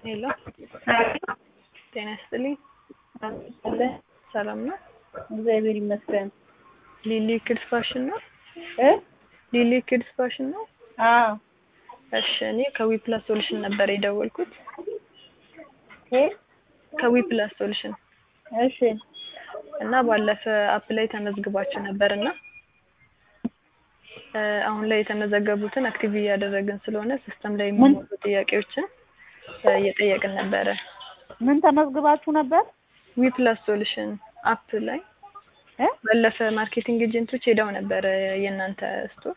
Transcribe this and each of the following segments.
ሄሎ ጤና ይስጥልኝ። ሰላም ነው? እግዚአብሔር ይመስገን። ሊሊ ኪድስ ፋሽን ነው? እ ሊሊ ኪድስ ፋሽን ነው? አዎ እሺ እኔ ከዊፕላስ ሶሉሽን ነበር የደወልኩት። እ ከዊፕላስ ሶሉሽን እሺ እና ባለፈ አፕ ላይ ተመዝግባችሁ ነበር እና እ አሁን ላይ የተመዘገቡትን አክቲቭ እያደረግን ስለሆነ ሲስተም ላይ የሚሞሉ ጥያቄዎችን እ እየጠየቅን ነበረ። ምን ተመዝግባችሁ ነበር? ዊፕላስ ሶሉሽን አፕ ላይ እ ባለፈ ማርኬቲንግ ኤጀንቶች ሄደው ነበረ የእናንተ ስቶር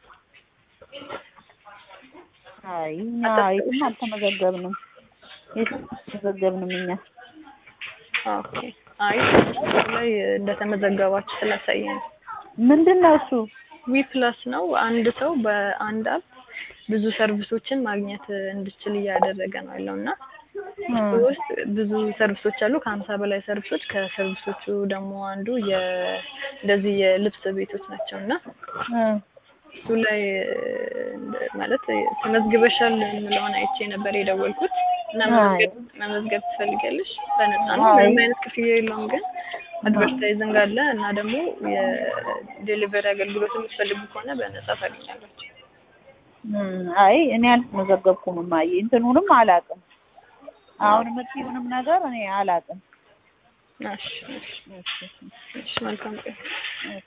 አይ እኛ የትም አልተመዘገብንም። የትም አልተመዘገብንም እኛ። ኦኬ። አይ ስቶር ላይ እንደተመዘገባችሁ ስላሳየን ምንድን ነው እሱ? ዊፕላስ ነው። አንድ ሰው በአንድ አፕ ብዙ ሰርቪሶችን ማግኘት እንድችል እያደረገ ነው ያለው እና እሱ ውስጥ ብዙ ሰርቪሶች አሉ። ከሀምሳ በላይ ሰርቪሶች። ከሰርቪሶቹ ደግሞ አንዱ የ እንደዚህ የልብስ ቤቶች ናቸው እና እ እሱ ላይ ማለት ተመዝግበሻል የምለውን አይቼ ነበር የደወልኩት እና መመዝገብ መመዝገብ ትፈልጊያለሽ? በነፃ ነው። አይ። ምንም አይነት ክፍያ የለውም ግን አድቨርታይዚንግ አለ እና ደግሞ የዴሊቨሪ አገልግሎት የምትፈልጉ ከሆነ በነፃ ታገኛላችሁ። እም፣ አይ እኔ አልተመዘገብኩም። ማየ እንትኑንም አላውቅም። አሁን የምትይውንም ነገር እኔ አላውቅም። እሺ፣ እሺ፣ እሺ፣ እሺ መልካም ቀን። እሺ።